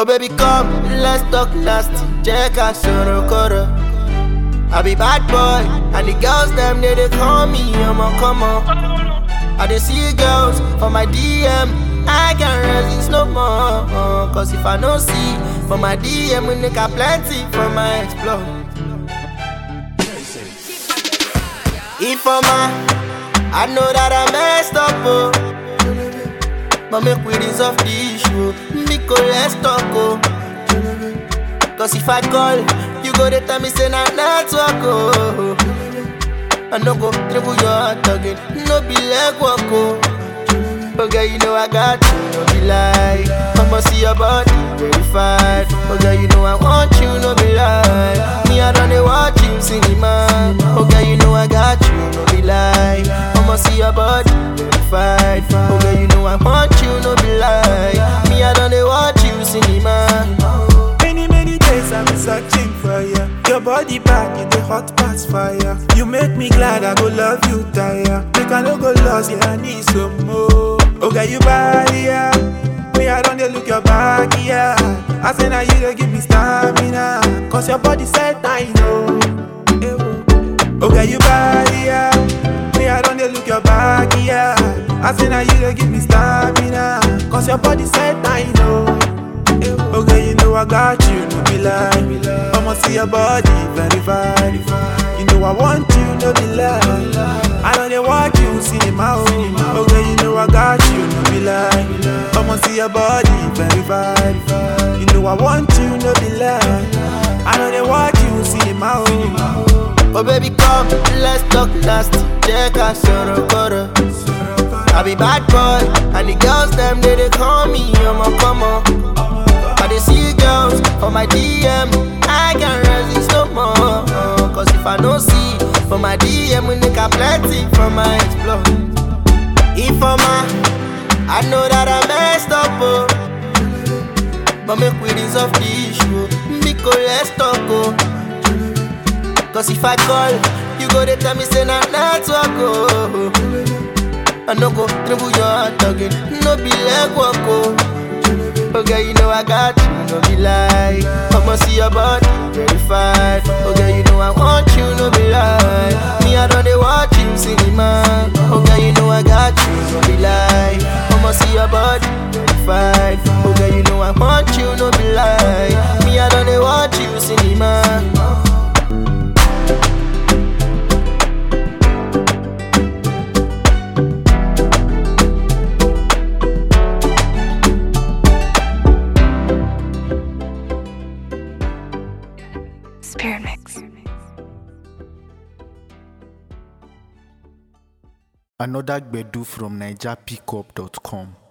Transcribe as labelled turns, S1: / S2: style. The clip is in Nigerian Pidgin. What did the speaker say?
S1: Oh baby come, let's talk nasty Check out Sorokoro I be bad boy And the girls them they, they call me I'm a come on I dey see girls for my DM I can't resist no more Cause if I no see For my DM we make a plenty from my explore If I'm a I know that I messed up oh But make we resolve the issue Nico let's talk oh Cause if I call You go to tell me say na network oh I no go dribble your heart again No be leg walk oh Oh girl you know I got you No be lie I'ma see your body verified Oh girl you know I want you No be lie Me I don't dey watch you cinema Oh girl you know I got you No be lie I'ma see your body verified Oh girl you know I want you No be lie Me I don't dey watch you cinema
S2: Many, many days I've been searching for you. Your body back in the hot past fire. You make me glad I go love you, tire. Make I no go lost, yeah, I need some more. Okay, you body, yeah. Me, I don't dey look your back, yeah. I say now you dey give me stamina. Cause your body said I know. Eh, oh. Okay, you body, yeah. Me, I don't dey look your back, yeah. I say now you dey give me stamina. Cause your body said I know. Okay, you know I got you, no be lie. I'ma see your body verified. You know I want you, no be lie. I know they watch you, cinema. Oh. Okay, you know I got you, no be lie. I'ma see your body verified. You know I want you, no be lie. I know they watch you, cinema. Oh.
S1: Oh baby come, let's talk nasty Check out Sorokoro I be bad boy And the girls them they, they call me I'm a come on I dey see girls for my DM I can't resist no more Cause if I no see For my DM we make a plenty from my explore If I'm a I know that I messed up oh But make we resolve the issue Because let's talk oh Cause if I call, you go to tell me say na network oh. I no go dribble your heart again, no be leg walk oh. Okay, you know I got you, no be lie. I'ma see your body verified. Okay, you know I want you, no be lie. Me I don't dey watch you cinema. Okay, you know I got you, no be lie. I'ma see your body verified. Okay, you know I want you, no be lie. Me I don't dey watch you cinema.
S3: Spirit Mix.
S4: Another Gbedu from NigerPickup.com.